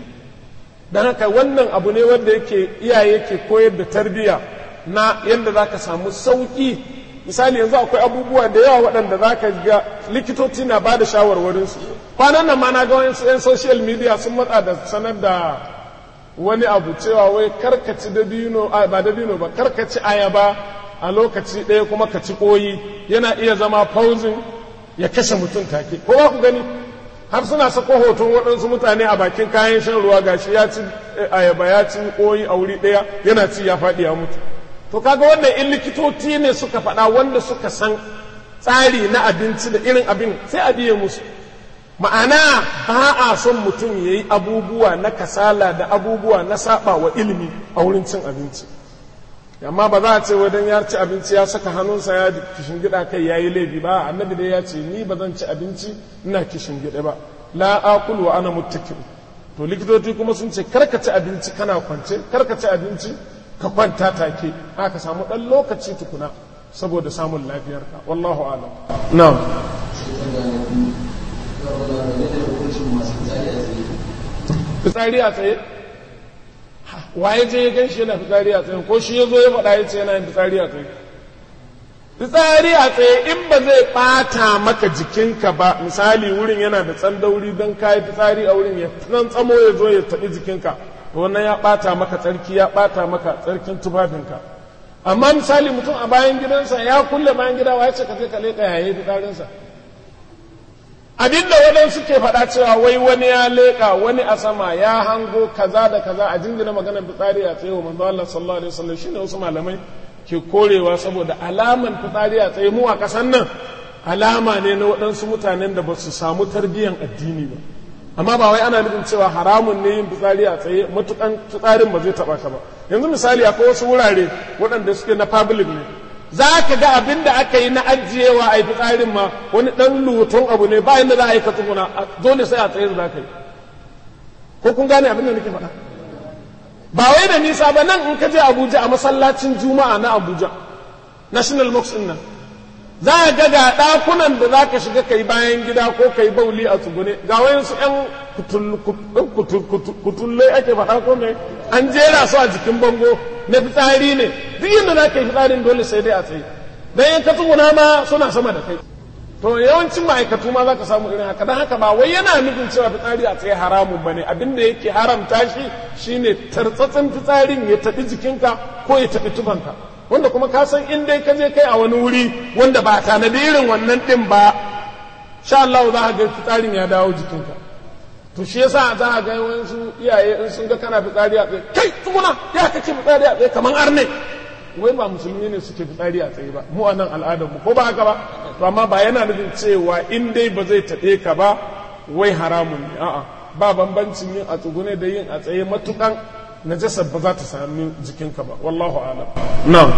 don haka wannan abu ne wanda yake iyaye ke koyar da tarbiyya na yadda za ka samu sauƙi misali yanzu akwai abubuwa da yawa waɗanda za ka ga likitoci na ba da shawarwarinsu kwanan nan ma na ga wani 'yan social media sun matsa da sanar da wani abu cewa wai karkaci dabino ba dabino ba karkaci ayaba a lokaci ɗaya kuma ka ci koyi yana iya zama fauzin ya kashe mutum take ko ba ku gani har suna sako hoton waɗansu mutane a bakin kayan shan ruwa gashi ya ci ayaba ya ci koyi a wuri ɗaya yana ci ya faɗi ya mutu to kaga wannan in likitoci ne suka faɗa wanda suka san tsari na abinci da irin abin sai a biye musu ma'ana ba a son mutum ya yi abubuwa na kasala da abubuwa na saba wa ilimi a wurin cin abinci amma ba za a ce wadan ya ci abinci ya saka hannunsa ya kishin gida kai ya yi laifi ba annabi dai ya ce ni ba zan ci abinci ina kishin gida ba la akul wa ana muttakin to likitoci kuma sun ce karka ci abinci kana kwance karka ci abinci ka kwanta take haka samu dan lokaci tukuna saboda samun lafiyarka wallahu alam na'am fitsari a tsaye waye je ya gan shi yana fitsari a tsaye ko shi ya zo ya faɗa ya ce yana yin fitsari a tsaye fitsari a tsaye in ba zai ɓata maka jikinka ba misali wurin yana da tsandauri don kayi fitsari a wurin ya nan tsamo ya zo ya taɓi jikinka to wannan ya ɓata maka tsarki ya ɓata maka tsarkin tufafinka amma misali mutum a bayan gidansa ya kulle bayan gida wa ya ce ka je ka leƙa yayi fitsarinsa abinda waɗansu ke faɗa cewa wai wani ya leƙa wani a sama ya hango kaza da kaza a jingina maganar fitsari a tsaye wa manzo Allah sallallahu alaihi wasallam shine wasu malamai ke korewa saboda alaman fitsari a tsaye mu a ƙasar nan alama ne na waɗansu mutanen da ba su samu tarbiyyan addini ba amma ba wai ana nufin cewa haramun ne yin fitsari a tsaye matukan fitsarin ba zai taɓa ka ba yanzu misali akwai wasu wurare waɗanda suke na public ne za ka ga abin da aka yi na ajiyewa a yi fitsarin ma wani ɗan lutun abu ne bayan da za a yi ka tsuguna dole sai a tsaye da za ka yi ko kun gane abin da nake faɗa ba wai da nisa ba nan in ka je abuja a masallacin juma'a na abuja national mosque nan za a ga ga ɗakunan da za ka shiga ka yi bayan gida ko ka yi bauli a tsugune ga wayansu ‘yan kutullai ake faɗa ko mai an jera su a jikin bango na fitsari ne duk yadda za ka yi fitsarin dole sai dai a tsaye dan in ka tsuguna ma suna sama da kai to yawancin ma'aikatu ma za ka samu irin haka don haka ba wai yana nufin cewa fitsari a tsaye haramun ba ne abin da yake haramta shi shine tartsatsin fitsarin ya taɓi jikinka ko ya taɓi tufanka wanda kuma ka san in dai ka je kai a wani wuri wanda ba tanadi irin wannan ɗin ba sha Allah za ka ga fitsarin ya dawo jikinka to shi yasa za a ga wasu iyaye in sun ga kana fitsari a tsaye kai tsuguna ya kace fitsari a tsaye kamar arne wai ba musulmi ne suke fitsari a tsaye ba mu a nan al'adar mu ko ba haka ba to amma ba yana nufin cewa in dai ba zai taɓe ka ba wai haramun ne a'a ba bambancin yin a tsugune da yin a tsaye matukan najasar ba za ta sami jikinka ba wallahu alam na'am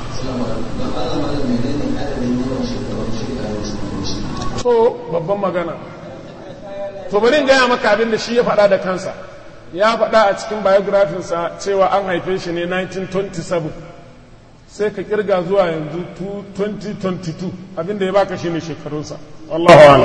to babban magana to bari in gaya maka abin da shi ya faɗa da kansa ya faɗa a cikin biografinsa cewa an haife shi ne 1927 sai ka kirga zuwa yanzu 2022 abinda ya baka shine shekarunsa wallahu ala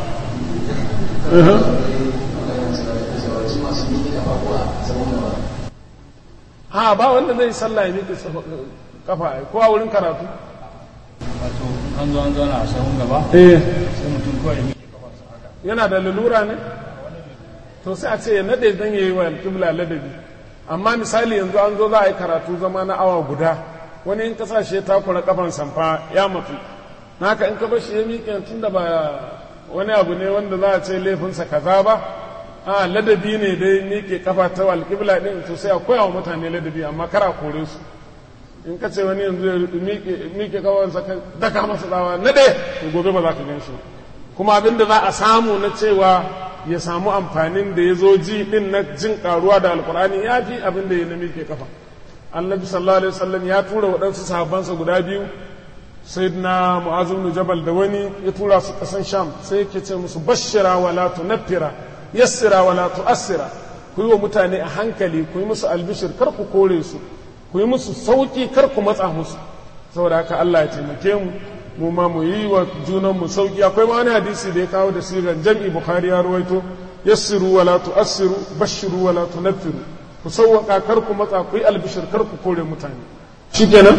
ha ba wanda zai sallah ya miƙe kafa ko a wurin karatu
wato an zo an zauna a sahun gaba
eh
sai mutum kawai ya miƙe kafarsa haka
yana da lalura ne to sai a ce ya nade dan yayi wa alƙibla ladabi amma misali yanzu an zo za a yi karatu zama na awa guda wani in kasashe ya takura kafan samfa ya mutu naka in ka bar shi ya miƙe tun da ba wani abu ne wanda za a ce laifinsa kaza ba a ladabi ne dai miƙe kafa ta alƙibla ɗin to sai a koya wa mutane ladabi amma kara kore su in ka ce wani yanzu ya miƙe kafansa ka daka masa tsawa na ɗaya to gobe ba za ka gan shi kuma abin da za a samu na cewa ya samu amfanin da ya zo ji ɗin na jin ƙaruwa da alƙur'ani ya fi abin da ya na miƙe kafa annabi sallallahu alaihi wasallam ya tura waɗansu sahabbansa guda biyu sayyidina mu'az ibn jabal da wani ya tura su kasan sham sai yake ce musu bashira wa la tunaffira yassira wa la tu'assira ku yi wa mutane a hankali ku yi musu albishir kar ku kore su ku yi musu sauki kar ku matsa musu saboda haka Allah ya taimake mu mu ma mu yi wa junan mu sauki akwai ma wani hadisi da ya kawo da sigan jam'i bukhari ya ruwaito yassiru wa la tu'assiru bashiru wa la tunaffiru ku sauwaka kar ku matsa ku yi albishir kar ku kore mutane shikenan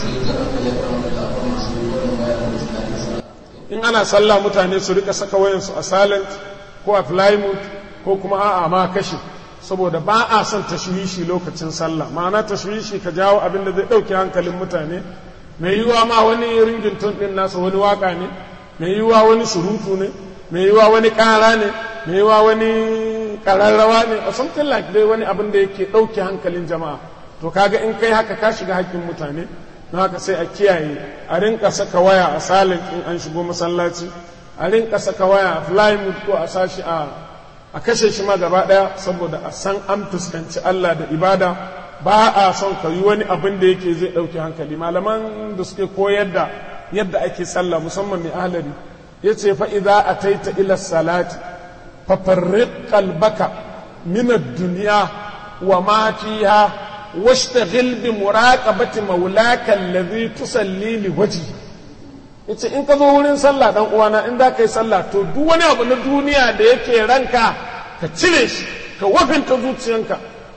in ana sallah mutane su rika saka wayansu a silent ko a fly mode ko kuma a'a ma kashe saboda ba a son tashwishi lokacin sallah ma'ana tashwishi ka jawo abin da zai ɗauke hankalin mutane mai yiwuwa ma wani ringin tun ɗin nasa wani waka ne mai yiwuwa wani surutu ne mai yiwuwa wani ƙara ne mai yiwuwa wani ƙararrawa ne or something like dai wani abin da yake ɗauke hankalin jama'a to kaga in kai haka ka shiga hakkin mutane na haka sai a kiyaye a rinka saka waya a salin in an shigo masallaci a rinka saka waya a fly mood ko a sashi a a kashe shi ma gaba daya saboda a san an fuskanci Allah da ibada ba a son ka yi wani abin da yake zai ɗauki hankali malaman da suke koyar da yadda ake sallah musamman mai ahlari ya ce fa idza ataita ila salati fa farriq qalbaka min ad-dunya wa ma fiha واشتغل بمراقبة مولاك الذي تصلي لوجهه yace in ka zo wurin sallah dan uwana in za ka yi sallah to duk wani abu na duniya da yake ranka ka cire shi ka wafinta zuciyanka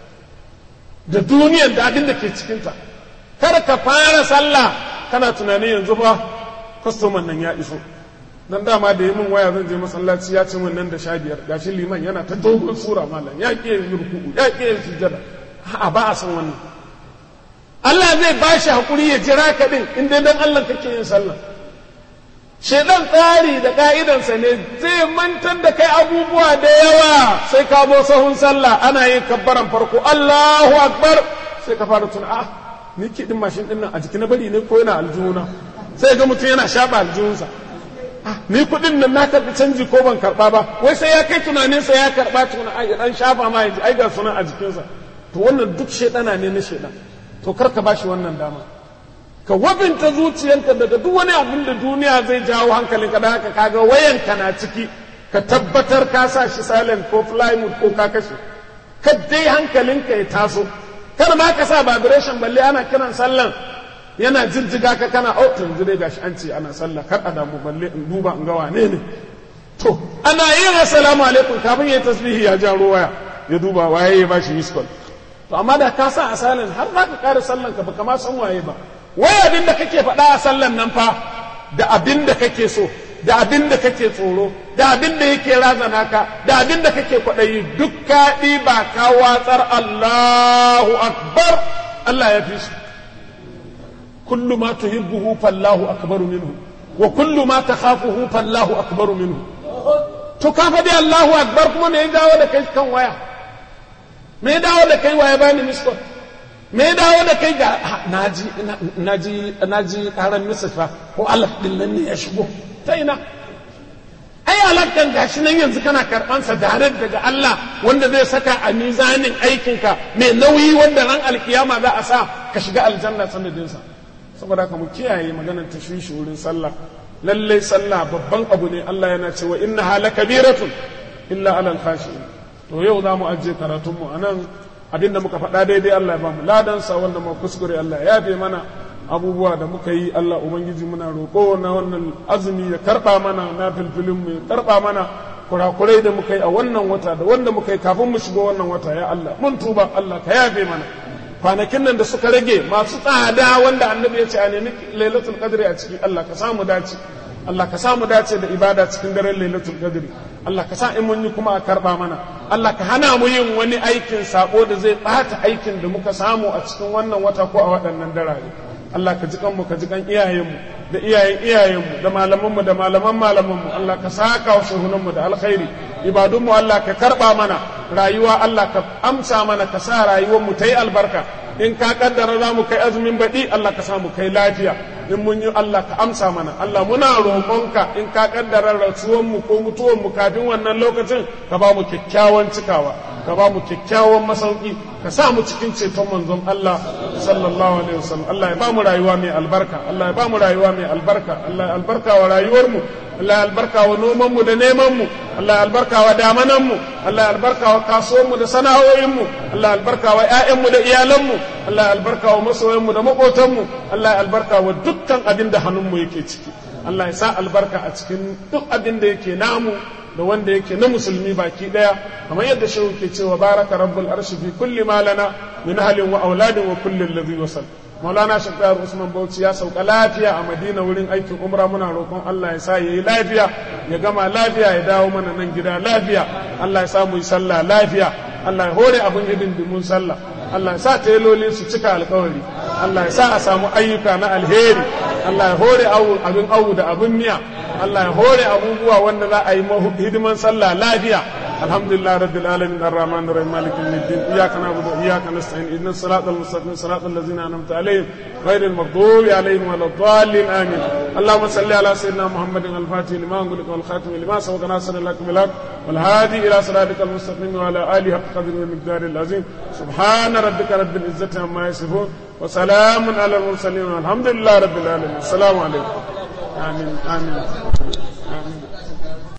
da duniyar da abin da ke cikinta kar ka fara sallah kana tunanin yanzu fa kwastoman nan ya iso dan dama da yi min waya zan je masallaci ya ce min nan da sha biyar gashi liman yana ta dogon sura malam ya ƙi yin ruku'u ya ƙi yin sujjada a ba a san wannan Allah zai ba shi haƙuri ya jira ka ɗin in dai dan Allah kake yin sallah shedan tsari da ka'idansa ne zai mantar da kai abubuwa da yawa sai ka zo sahun sallah ana yin kabbaran farko Allahu akbar sai ka fara tuna ah ni ke din mashin din nan a jiki na bari ne ko yana aljihuna sai ga mutum yana shaɓa aljihunsa ni kuɗin nan na karɓi canji ko ban karɓa ba wai sai ya kai tunaninsa ya karɓa tuna ai dan shafa ma ai ga sunan a jikinsa to wannan duk shaidana ne na shaidan to kar ka bashi wannan dama ka wabinta zuciyanka daga duk wani abin da duniya zai jawo hankalin ka da haka kaga wayanka na ciki ka tabbatar ka sa shi silent ko fly mode ko ka kashe ka dai hankalinka ya taso kar ma ka sa vibration balle ana kiran sallan yana jijjiga ka kana oh yanzu dai gashi an ce ana sallah kar a damu balle in duba in ga wane ne to ana yin assalamu alaikum kafin yayi tasbihi ya jaro waya ya duba waye ya bashi miss call to amma da ka sa a silent har za ka kare sallan ka baka ma san waye ba wai abin da kake faɗa a sallan nan fa da abin da kake so da abin da kake tsoro da abin da yake razana ka da abin da kake kwaɗayi duk ka ɗiba ka watsar Allahu akbar Allah ya fi su kullu ma tuhibbuhu fallahu akbaru minhu wa kullu ma takhafuhu fallahu akbaru minhu to ka faɗi Allahu akbar kuma me ya dawo da kai kan waya me ya dawo da kai waya bani miskot me ya dawo da kai ga naji naji naji karan misfa ko alaf din nan ne ya shigo ta ina ai alakan gashi nan yanzu kana karban sa dare daga Allah wanda zai saka a mizanin aikinka mai nauyi wanda ran alkiyama za a sa ka shiga aljanna sanadin sa saboda haka mu kiyaye maganar tashwishi wurin sallah lallai sallah babban abu ne Allah yana cewa inna hala kabiratun illa alal khashi'in to yau za mu ajiye karatunmu a nan abinda muka faɗa daidai Allah ya ba mu ladansa wanda mu kuskure Allah ya yafe mana abubuwa da muka yi Allah ubangiji muna roƙo na wannan azumi ya karɓa mana na filfilin mu ya karɓa mana kurakurai da muka yi a wannan wata da wanda muka yi kafin mu shigo wannan wata ya Allah mun tuba Allah ka yafe mana kwanakin nan da suka rage masu tsada wanda annabi ya ce a nemi lailatul qadri a ciki Allah ka samu dace Allah ka samu dace da ibada cikin daren lailatul qadri Allah ka sa in mun yi kuma a karba mana Allah ka hana mu yin wani aikin sako da zai bata aikin da muka samu a cikin wannan wata ko a waɗannan darare Allah ka ji kanmu ka ji kan iyayenmu da iyayen iyayenmu da malamanmu da malaman malamanmu Allah ka saka wa shehunanmu da alkhairi ibadunmu Allah ka karba mana rayuwa Allah ka amsa mana ka sa rayuwarmu ta yi albarka in ka kaddara za mu kai azumin baɗi Allah ka samu kai lafiya in mun yi Allah ka amsa mana Allah muna roƙonka in ka kaddara rasuwanmu ko mutuwanmu kafin wannan lokacin ka ba mu kyakkyawan cikawa ka ba mu kyakkyawan masauki ka sa mu cikin ceton manzon Allah sallallahu alaihi wasallam Allah ya ba mu rayuwa mai albarka Allah ya ba mu rayuwa mai albarka Allah ya albarka wa rayuwarmu Allah ya albarka wa nomanmu da nemanmu Allah ya albarka wa damananmu Allah ya albarka wa kasuwanmu da sana'o'inmu Allah ya albarka wa ƴaƴanmu da iyalanmu Allah ya albarka wa masoyanmu da maƙotanmu Allah ya albarka wa dukkan abin da hannunmu yake ciki Allah ya sa albarka a cikin duk abin da yake namu da wanda yake na musulmi baki daya kamar yadda shehu ke cewa baraka rabbul arshi fi kulli ma lana min ahlin wa auladin wa kulli alladhi wasal maulana shakar usman bauchi ya sauka lafiya a madina wurin aikin umra muna roƙon allah ya sa ya yi lafiya ya gama lafiya ya dawo mana nan gida lafiya allah ya sa mu yi sallah lafiya allah ya hore abin hidindimun sallah allah ya sa teloli su cika alkawari allah ya sa a samu ayyuka na alheri allah ya hore abin awu da abin miya allah ya hore abubuwa wanda za a yi hidiman sallah lafiya الحمد لله رب العالمين الرحمن الرحيم مالك يوم الدين اياك نعبد واياك نستعين اهدنا الصراط المستقيم صراط الذين انعمت عليهم غير المغضوب عليهم ولا الضالين امين اللهم صل على سيدنا محمد الفاتح لما انغلق والخاتم لما سبق ناصر لك بالحق والهادي الى صراطك المستقيم وعلى اله حق قدر ومقدار العظيم سبحان ربك رب العزه عما يصفون وسلام على المرسلين والحمد لله رب العالمين السلام عليكم امين امين, آمين.